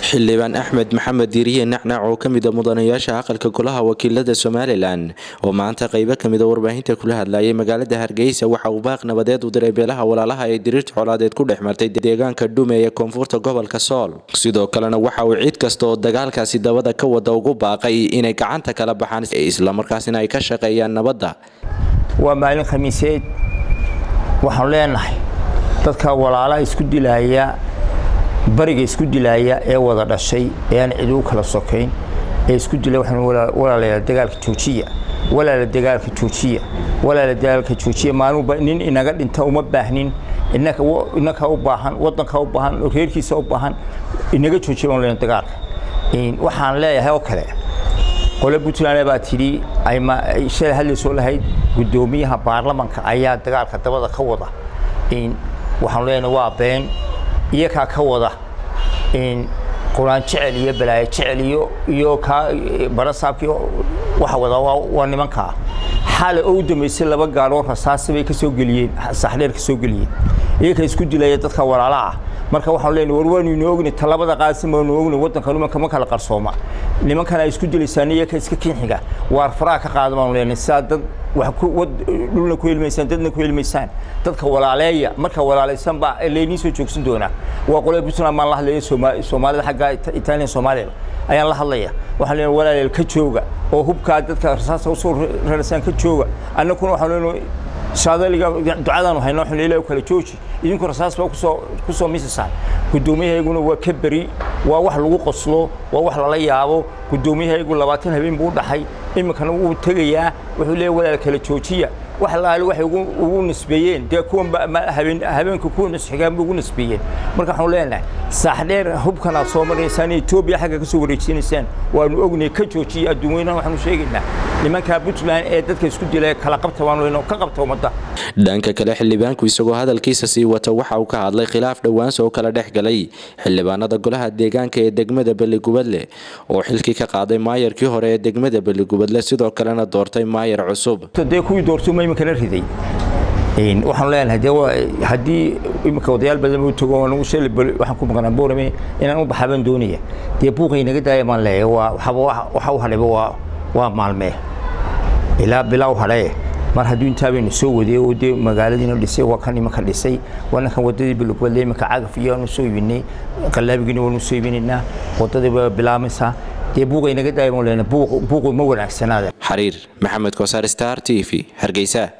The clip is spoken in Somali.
xildhibaan axmed maxamed diiriye nacnac oo ka mida mudanayaasha aqalka golaha wakiilada somalilan oo maanta qeybo kamida warbaahinta kula hadlayay magaalada hargeysa waxa uu baaq nabadeed u diray beelaha walaalaha ee diriirta colaadeed ku dhex martay deegaanka dhume ee koonfurta gobolka sool sidoo kalena waxa uu cid kasta oo dagaalkaasi dabada ka wada ugu baaqay inay gacanta kala baxaan islamarkaasina ay ka shaqeeyaan nabadda waa maalin khamiiseed waxaan leenahay dadka walaalaha isku dilaya bariga isku dilaaya ee wada dhashay ee aan cid u kala sokayn ee isku dilay waxaan walaalayaa dagaalka joojiya walaala dagaalka joojiya walaala dagaalka joojiya maalinba nin inaga dhinta uma baahnin innaka innaka u baahan waddanka u baahan reerkiisa u baahan inaga joojiya baan leenahay dagaalka waxaan leeyahay oo kale qole puntland baa tidhi ay shalay hadlaysoo lahayd guddoomiyaha baarlamanka ayaa dagaalka dabada ka wada waxaan leenahay waa been iyakaa ka wada quraan jecel iyo balaayo jecel iyo iyo kaa barasaabkii waxa wada waa nimankaa xaala oo u dambeysay laba gaadhoo rasaasi bay ka soo geliyeen saxdheer ka soo geliyeen iyakaa isku dilaya dadka walaala ah marka waxaan leenahay war waanu inoo ogni talabada qaadsan baanu ogni waddanka nimanka ma kala qarsooma nimankan ay isku dilaysaan iyaka iska kinxiga waar faraha ka qaada baanu leenahay sidaa dad wax dhulna ku helmaysaan dadna ku helmaysaan dadka walaaleeya marka walaalaysan baa laynii soo joogsan doonaa waa qolada puntland baan la hadlaya soomaalida xagga italian soomaaliya ayaan la hadlaya waxaan leenahay walaaleel ka jooga oo hubkaa dadka rasaasta usoo rarasaan ka jooga annakuna waxaan leenahay shaadaliga ducadaanu hayno waxaan ilaahay kala jooji idinku rasaas baa kusoo kusoo misasaan guddoomiyahayaguna waa ka beri waa wax lagu qoslo waa wax lala yaabo guddoomiyahaygu labaatan habeen buu u dhaxay iminkana wuu tegayaa wuxuu leeyahay walaal kala joojiya wax laali waxay ugu nisbeeyeen dee kuwan habeen habeenka kuwa nisxigaan bay ugu nisbeeyeen marka waxaan leenahay saaxdheer hubkan aad soo maraysaan etoobiya xagga ka soo wareejinaysaan waanu ognay ka joojiya adduunyanahan waxaanu sheegaynaa nimanka puntland ee dadka isku dilay kala qabta waanu leenahay ka qabta ummadda dhanka kale xildhibaanku isagoo hadalkiisa sii wata waxa uu ka hadlay khilaaf dhowaansa oo kala dhex galay xildhibaanada golaha deegaanka ee degmada beligubadle oo xilkii ka qaaday maayarkii hore ee degmada beligubadle sidoo kalena doortay maayar cusub dee kuwii doortuma iminkana riday waxaan leenahay dee haddii iminka odayaal badan u tago anigu shalay waxaan ku maqnaa boorame inaan u baxaabaan doonaya dee buuqay naga daaya baan leeyahay waa waxaba waxa u hadhayba waa waa maalmee ilaa bilaa u hadhaye mar hadduu intaa baynu soo wadiyey oo dee magaaladiina dhisay waa kan imanka dhisay waa ninkan waddadii bilugwadle iminka cagaf iyo aanu soo iibinay qallaabigiina waanu soo iibinaynaa waddadii waa bilaamaysaa dee buuqay naga daaya baan leenahay buuqu ma wanaagsanaada xariir maxamed kosaar star t v hargeysa